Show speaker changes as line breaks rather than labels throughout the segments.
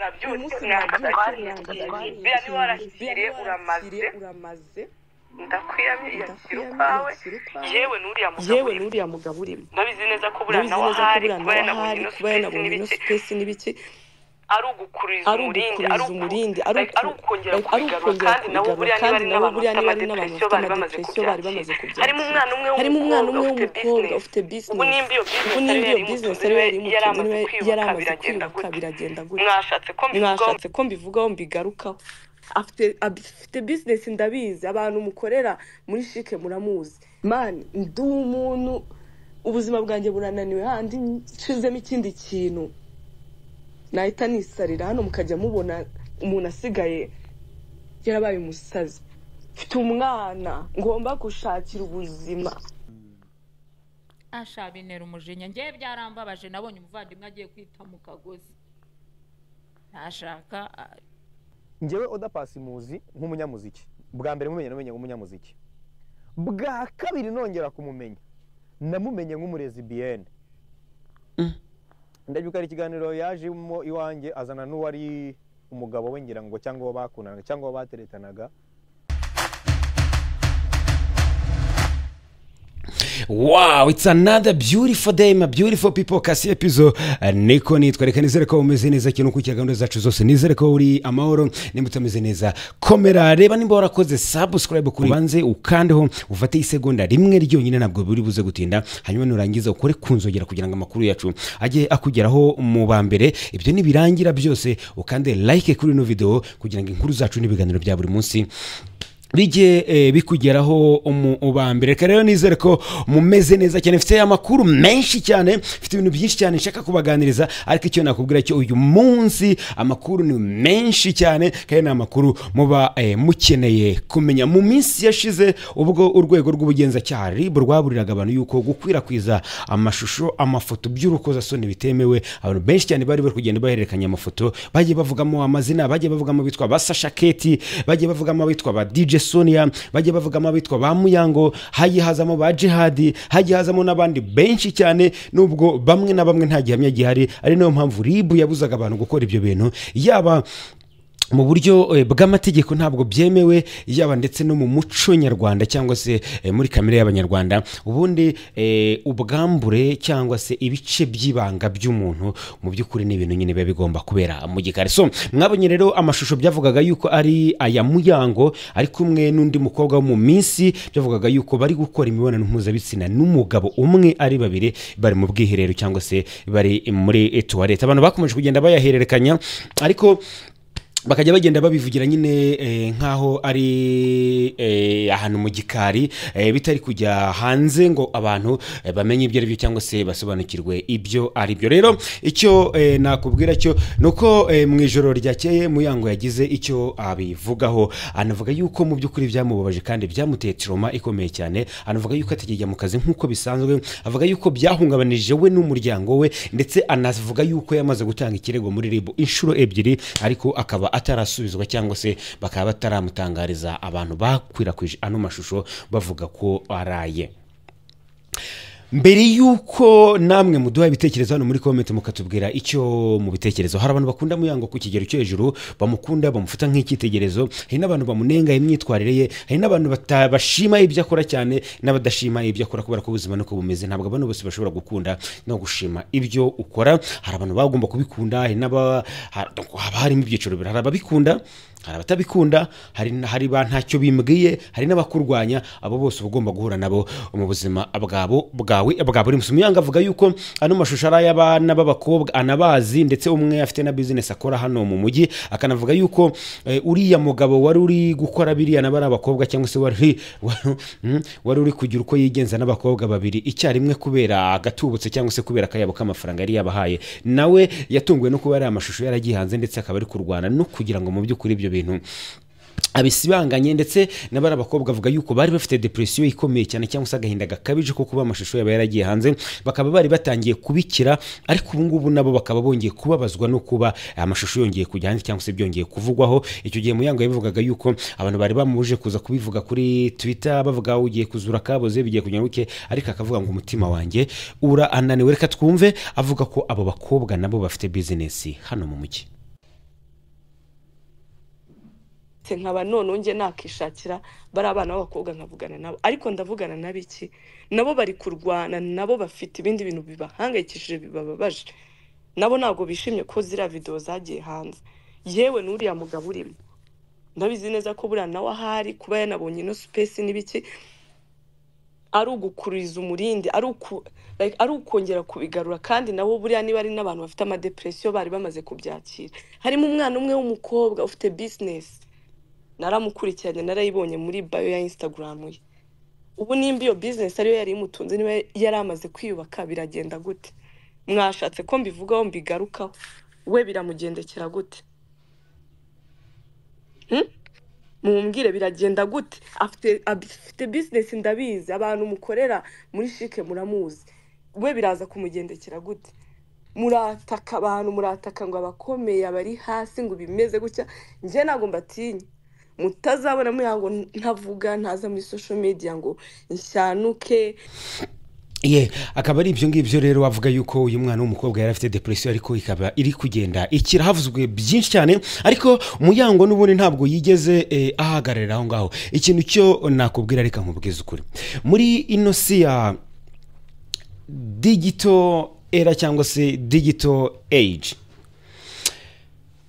nabyutse
umunsi
mwambaragiye biriya niba warashyiriye uramaze
uramaze
ndakwiyakira ukwawe yewe n'uriya mugabo
yewe n'uriya mugabo urimo
ndabizi neza ko buriya
ndabizi
nawe
neza ko
ahari kuba
buriya nawe ahari
yanabonye ino supesi
kuba yanabonye ino
n'ibiki
supesi n'ibiki
ari ugukuriza
ari
umurindi
ugukuriza
ari uku-
umurindi ari
like, ari
uku-
ukongera
like, ari
kubigarura
ukongera
kandi nabo
kubigarura
buriya niba
kandi
ari
nabo
n'abantu
buriya
bafite
niba ari n'abantu
amadepresiyo
bafite
bari bamaze kubyakira
amadepresiyo bari bamaze kubyakira
harimo umwana umwe
harimo umwana umwe
w'umukobwa
w'umukobwa ufite
ubu
business
nimba iyo
ubu
business
nimba iyo
business
business ariwe yari
yari
imutunze
amaze
niwe yari
kwiyubaka
amaze
biragenda
kwibuka
gutya
biragenda gutya
mwashatse ko mbivugaho
mwashatse ko mbivugaho mbigarukaho afite afite bizinesi ndabizi abantu mukorera muri shike muramuzi mani ndi umuntu ubuzima bwanjye burananiwe handi nshizemo ikindi kintu nahita nisarira hano mukajya mubona umuntu asigaye yarabaye umusazi mfite umwana ngomba gushakira ubuzima
asha bintera umujinya ngewe byarambabaje nabonye umuvandimwe agiye kwita mu kagozi ntashaka a-
ngewe oda pasi muzi nk'umunyamuziki bwa mbere mumenye namenye nk'umunyamuziki bwa kabiri nongera kumumenya namumenye nk'umurezi biyene ndabyuka hari ikiganiro yajemo iwanjye azana n'uwari umugabo we ngira ngo cyangwa uwo bakundanaga cyangwa uwo bateretanaga
wow it's another beautiful day my beautiful people kasi epizo niko nitwa reka nizere ko umeze neza kintu ukurikira gahunda zacu zose nizere ko uri amahoro nimba utameze neza komera reba nimba warakoze subscribe kuri banze ukandeho ufate isegonda rimwe ryonyine ntabwo biri buze gutinda hanyuma nurangiza ukore ku nzogera kugira ngo amakuru yacu ajye akugeraho mu ba mbere ibyo nibirangira byose ukande like kuri ino video kugira ngo inkuru zacu n'ibiganiro bya buri munsi bijye eh, bikugeraho uba mbere reka rero nizere ko mumeze neza cyane mfite amakuru menshi cyane mfite ibintu byinshi cyane nshaka kubaganiriza ariko icyo nakubwira cyo uyu munsi amakuru ni menshi cyane kandi ni amakuru muba eh, mukeneye kumenya mu minsi yashize ubwo urwego rw'ubugenzacyaha rib rwaburiraga abantu yuko gukwirakwiza amashusho amafoto by'urukozasoni bitemewe abantu benshi cyane bari bari kugenda bahererekanya amafoto bagiye bavugamo amazina bagiye bavugamo bitwa ba sasha keti bagiye bavugamo abitwa ba dj sonia bagiye bavugamo abitwa ba muyango hagiye hazamo ba jihadi hagiye hazamo n'abandi benshi cyane nubwo bamwe na bamwe nta gihamya gihari ari nayo mpamvu rib yabuzaga abantu gukora ibyo bintu yaba mu buryo eh, bw'amategeko ntabwo byemewe yaba ndetse no mu muco nyarwanda cyangwa se eh, muri kamere y'abanyarwanda ubundi eh, ubwambure cyangwa se ibice by'ibanga by'umuntu mu by'ukuri ni ibintu nyine biba bigomba kubera mu gikari so mwabonye rero amashusho byavugaga yuko ari aya muyango ari kumwe n'undi mukobwa wo mu minsi byavugaga yuko bari gukora imibonano mpuzabitsina n'umugabo umwe ari babiri bari mu bwiherero cyangwa se bari muri eh, tuwarete abantu bakomeje kugenda bayahererekanya ariko bakajya bagenda babivugira nyine eh, nk'aho ari eh, ahantu mu gikari eh, bitari kujya hanze ngo abantu eh, bamenye ibyo ari byo cyangwa se basobanukirwe ibyo ari byo rero icyo eh, nakubwira cyo ni uko eh, mu ijoro ryakeye muyango yagize icyo abivugaho anavuga yuko mu by'ukuri byamubabaje kandi byamuteye tiroma ikomeye cyane anavuga yuko atajya mu kazi nk'uko bisanzwe avuga yuko byahungabanije we n'umuryango we ndetse anavuga yuko yamaze gutanga ikirego muri ribu inshuro ebyiri ariko akaba atarasubizwa cyangwa se bakaba bataramutangariza abantu bakwirakwije ano mashusho bavuga ko araye mbere y'uko namwe muduha ibitekerezo hano muri komenti mukatubwira icyo mu bitekerezo hari abantu bakunda muyango ku kigero cyo hejuru bamukunda bamufata nk'icyitegererezo hari n'abantu bamunenga imyitwarire ye hari n'abantu bata- bashima ibyo akora cyane n'abadashima ibyo akora kubera ko ubuzima niko bumeze ntabwo abantu bose bashobora gukunda no gushima ibyo ukora hari abantu bagomba kubikunda hari n'aba ha- haba harimo ibyiciro bibiri hari ababikunda hari abatabikunda hari n- hari ba ntacyo bimbwiye hari n'abakurwanya abo bose uba ugomba guhura nabo mu buzima bwabo bwawe bwa buri munsi umuyanga avuga yuko ano mashusho ari ay'abana b'abakobwa anabazi ndetse umwe afite na bizinesi akora hano mu mujyi akanavuga yuko eh, uriya mugabo wari uri gukora biriya nabo ari abakobwa cyangwa se wari wa- mm, wari uri kugira uko yigenza n'abakobwa babiri icyarimwe kubera agatubutse cyangwa se kubera akayabo k'amafaranga yari yabahaye nawe yatunguwe no kuba yari amashusho yaragihanze ndetse akaba ari kurwana no kugira ngo mu by'ukuri ibyo bintu abisibanganye ndetse n'abari abakobwa avuga yuko bari bafite depresiyo ikomeye cyane cyangwa se agahinda gakabije ko kuba amashusho yaba yaragiye hanze bakaba bari batangiye kubikira ariko ubu ngubu nabo bakaba bongeye kubabazwa no kuba amashusho yongeye kujya hanze cyangwa se byongeye kuvugwaho icyo gihe muyango yabivugaga yuko abantu bari bamuje kuza kubivuga kuri twitter bavuga ugiye kuzura kaboze bigiye kugira ngo uke ariko akavuga ngo umutima wanjye urananiwe reka twumve avuga ko abo bakobwa nabo bafite bizinesi hano mu mujyi
ndetse nkaba noneho njye nakishakira bari abana b'abakobwa nkavugana nabo ariko ndavugana na biki nabo bari kurwana nabo bafite ibindi bintu bibahangayikishije bibababaje nabo ntabwo bishimye ko ziriya videwo zagiye hanze yewe n'uriya mugabo urimo ndabizi neza ko buriya nawe ahari kuba yanabonye ino supesi n'ibiki ari ugukuriza umurindi ari uku- like, ari ukongera kubigarura kandi nabo buriya niba ari n'abantu bafite amadepresiyo bari bamaze kubyakira harimo umwana umwe w'umukobwa ufite bizinesi naramukurikiranye narayibonye muri bayo ya instagram ye ubu nimba iyo bizinesi ariyo yari imutunze niba yari amaze kwiyubaka biragenda gute mwashatse ko mbivugaho mbigarukaho we biramugendekera gute Hmm? mumbwire biragenda gute afite afite bizinesi ndabizi abantu mukorera muri shike muramuzi we biraza kumugendekera gute murataka abantu murataka ngo abakomeye abari hasi ngo bimeze gutya njye ntabwo mbatinya mutazabona muriya ngo ntavuga ntaza muri social media ngo nshyanuke
ye akaba ari ibyo ngibyo rero wavuga yuko uyu mwana w'umukobwa yari afite depresiyo ariko ikaba iri kugenda ikira havuzwe byinshi cyane ariko muyango n'ubundi ntabwo yigeze eh, ahagararira aho ngaho ikintu cyo nakubwira reka nkubwize ukuri muri ino si ya digito era cyangwa se digito age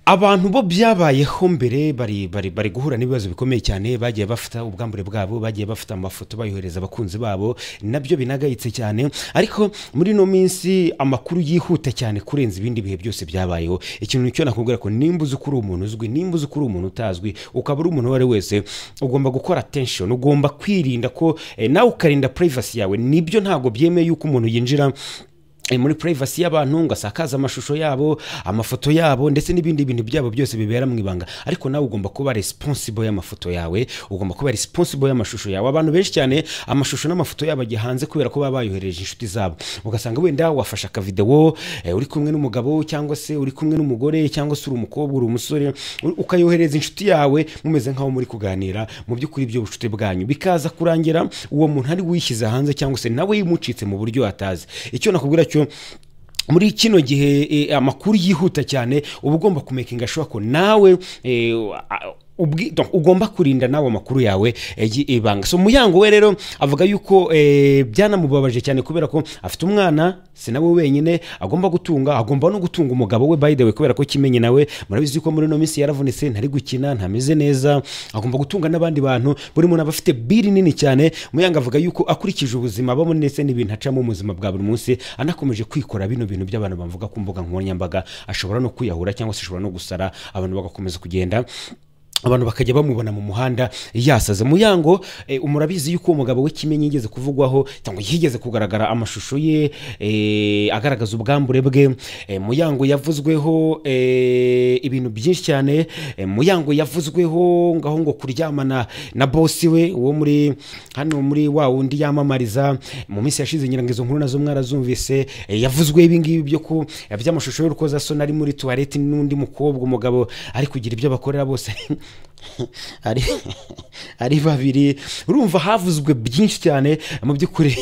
abantu bo byabayeho mbere bari bari bari guhura n'ibibazo bikomeye cyane bagiye bafata ubwambure bwabo bagiye bafata amafoto bayohereza abakunzi babo nabyo binagayitse cyane ariko muri ino minsi amakuru yihuta cyane kurenza ibindi bihe byose byabayeho ikintu cyo nakubwira ko nimba uzi ko uri umuntu uzwi nimba uzi ko uri umuntu utazwi ukaba uri umuntu uwo ari we wese ugomba gukora attention ugomba kwirinda ko eh, nawe ukarinda privacy yawe nibyo ntabwo byemeye yuko umuntu yinjira eh, muri privacy y'abantu ngo asakaze amashusho yabo amafoto yabo ndetse n'ibindi bintu byabo byose bibera mu ibanga ariko nawe ugomba kuba responsible y'amafoto yawe ugomba kuba responsible y'amashusho yawe abantu benshi cyane amashusho n'amafoto yabo ajya hanze kubera ko baba bayohereje inshuti zabo ugasanga wenda wafashe akavidewo eh, uri kumwe n'umugabo cyangwa se uri kumwe n'umugore cyangwa se uri umukobwa uri umusore u- ukayohereza inshuti yawe mumeze nkaho muri kuganira mu by'ukuri ibyo bucuti bwanyu bikaza kurangira uwo muntu ari wishyize hanze cyangwa se nawe yimucitse mu buryo atazi icyo nakubwira cyo muri kino gihe eh, amakuru yihuta cyane uba ugomba kumekinga shuwa ko nawe eh, a- ubwi- donc, ugomba kurinda nawe amakuru yawe eh, yi- ibanga so muyango we rero avuga yuko eh, byanamubabaje cyane kubera ko afite umwana si nawe wenyine agomba gutunga agomba no gutunga umugabo we by the way kubera ko kimenye nawe murabizi ko muri ino minsi yaravunitse ntari gukina ntameze neza agomba gutunga n'abandi bantu buri muntu aba afite biri nini cyane muyango avuga yuko akurikije ubuzima abamo ndetse n'ibintu acamo mu buzima bwa buri munsi anakomeje kwikora bino bintu by'abantu bavuga ku mbuga nkoranyambaga ashobora no kwiyahura cyangwa se ashobora no gusara abantu bagakomeza kugenda abantu bakajya bamubona mu muhanda yasaze muyango eh, umurabizi yuko uwo mugabo we kimenyi yigeze kuvugwaho cyangwa yigeze kugaragara amashusho ye eh, agaragaza ubwambure bwe eh, muyango yavuzweho eh, ibintu byinshi cyane eh, muyango yavuzweho ngaho ngo kuryamana na bosi we uwo muri hano muri wa wundi yamamariza mu minsi yashize nyirango izo nkuru nazo mwarazumvise eh, yavuzweho ibingibi byo ku by'amashusho y'urukozasoni ari muri tuwareti n'undi mukobwa umugabo ari kugira ibyo bakorera bose ari ari babiri urumva havuzwe byinshi cyane mu by'ukuri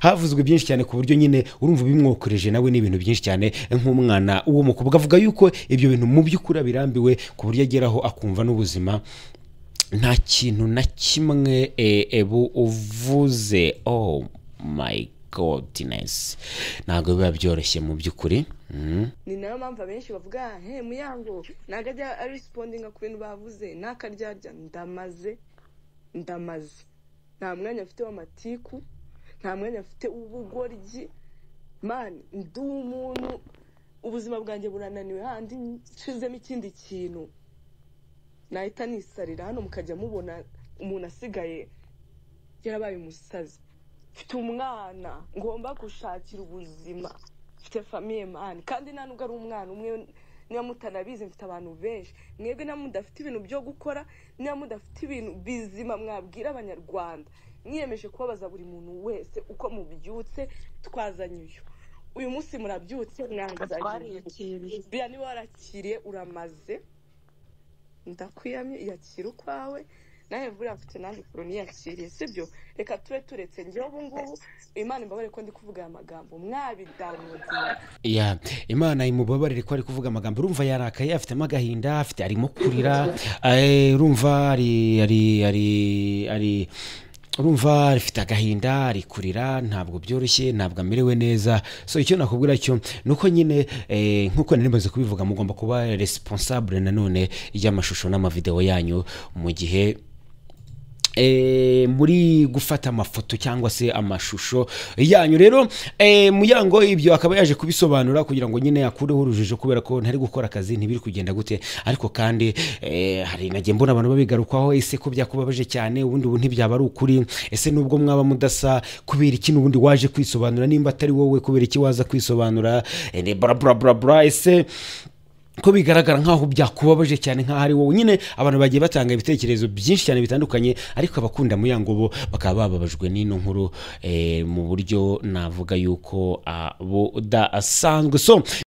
havuzwe byinshi cyane ku buryo nyine urumva ubimwokoreje nawe ni ibintu byinshi cyane nk'umwana uwo mukobwa avuga yuko ibyo bintu mu by'ukuri abirambiwe ku buryo ageraho akumva n'ubuzima nta kintu na kimwe eh, ebu uvuze oh my godness ntabwo biba byoroshye mu by'ukuri Mhm.
ni nayo mpamvu abenshi bavuga he muyango ntabwo ajya arisipondinga ku bintu bavuze n'akaryarya ndamaze ndamaze nta mwanya afite w'amatiku nta mwanya afite w'ubugoryi mani ndi umuntu ubuzima bwanjye burananiwe handi nshizemo ikindi kintu nahita nisarira hano mukajya mubona umuntu asigaye yarabaye umusazi mfite umwana ngomba gushakira ubuzima mfite famiye mani kandi nta nubwo ari umwana umwe niba mutanabizi mfite abantu benshi mwebwe niba mudafite ibintu byo gukora niba mudafite ibintu bizima mwabwira abanyarwanda mwiyemeje kubabaza buri muntu wese uko mubyutse twazanye uyu uyu munsi murabyutse mwazanye uyu biriya niba warakiriye uramaze ndakwiyamye yakira ukwawe nawe buriya mfite nanjye ukuntu niyakiriye sibyo reka tube turetse njyewe ubu ngubu imana imbabare ko ndi kuvuga aya magambo mwabidamudiye
ya imana imubabarire ko ari kuvuga amagambo urumva yarakaye afitemo agahinda afite arimo kurira eh, urumva ari ari ari ari urumva rifite agahinda ari kurira ntabwo byoroshye ntabwo amerewe neza so icyo nakubwira cyo ni uko nyine eh, nk'uko nari maze kubivuga mugomba kuba responsable nanone y'amashusho n'amavideo yanyu mu gihe eh, muri gufata amafoto cyangwa se amashusho yanyu rero eh, muyango ibyo akaba yaje kubisobanura kugira ngo nyine akureho urujijo kubera ko ntari gukora akazi ntibiri kugenda gute ariko kandi eh, hari nagiye mbona abantu babigarukaho ese ko byakubabaje cyane ubundi ubu ntibyaba ari ukuri ese nubwo mwaba mudasa kubera iki n'ubundi waje kwisobanura nimba atari wowe kubera iki waza kwisobanura eh, bra bra bra bra ese ko bigaragara nk'aho byakubabaje cyane nk'aho ari wowe nyine abantu bagiye batanga ibitekerezo byinshi cyane bitandukanye ariko abakunda muyango bo bakaba bababajwe n'ino nkuru eh, mu buryo navuga yuko abo dasanzwe so